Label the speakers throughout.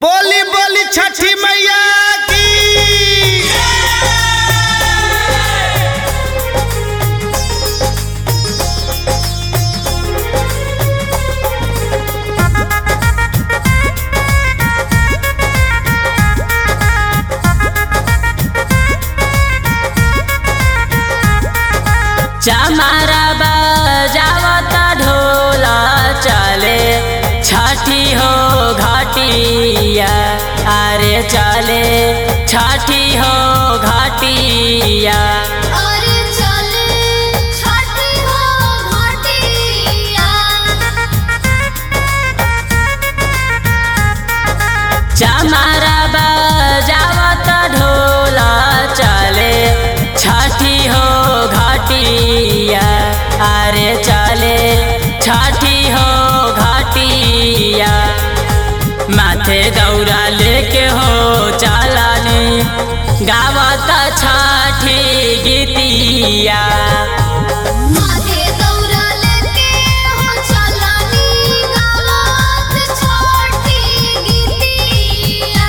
Speaker 1: बोली बोली छठी मैया की
Speaker 2: चमारा बजावत ढोल चले छठी हो घाटिया अरे चले छठी हो घाटिया
Speaker 3: अरे चले छठी हो घाटिया
Speaker 2: चमारा बजावत ढोल चले छठी हो घाटिया अरे चले छठी हो घाटिया माथे दौरा लेके हो चालानी गावत छठी गीतिया
Speaker 3: माथे दौरा लेके हो चलानी गावत छठी गीतिया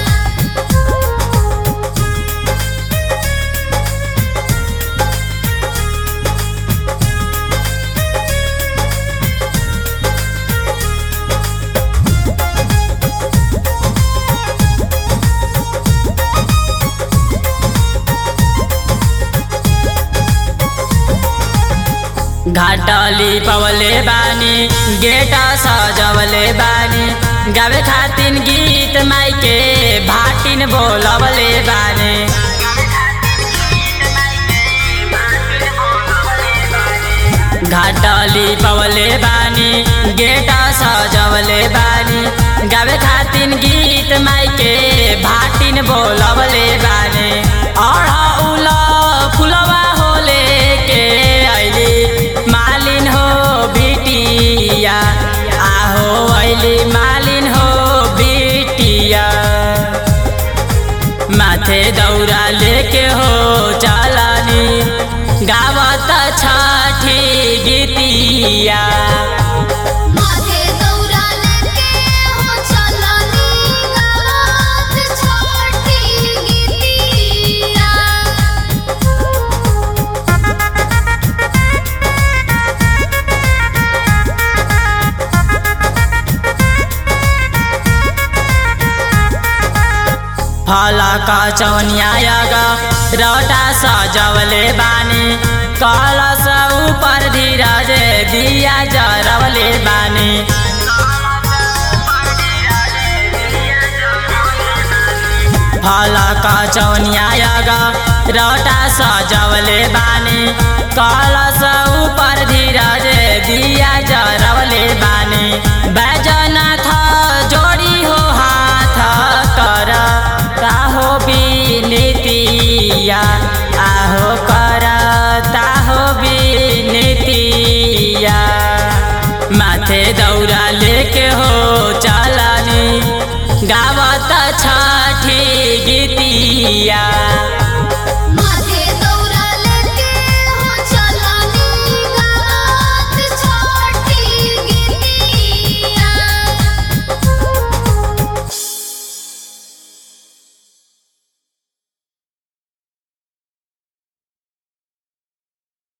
Speaker 2: घाटली पवले बानी गेटा सजवले बानी गावे खातिन गीत माइके भाटिन बोलवले बानी घाटली पवले बानी गेटा सजवले बानी गावे खातिन गीत माइके भाटिन बोलवले बानी अढ़ौल फुलवा होले के ऐली मालिन हो बिटिया आहो ऐली मालिन हो बिटिया माथे दौरा लेके हो चालानी गावत छठी गीतिया
Speaker 3: माथे दौरा लेके हो चलानी गावत छठी गीतिया
Speaker 2: फलका चौनियागा रौटा सजवले बानी कलश ऊपर धीरज दिया जरवले बानी फलका चौनियागा रौटा सजवले बानी कलश ऊपर धीरज दिया जरवले बानी बैजनाथ जोड़ी हो हाथ कर ताहो बिनतिया आहो कर ताहो बिनतिया माथे दौरा लेके हो चालानी गावत छठी गीतिया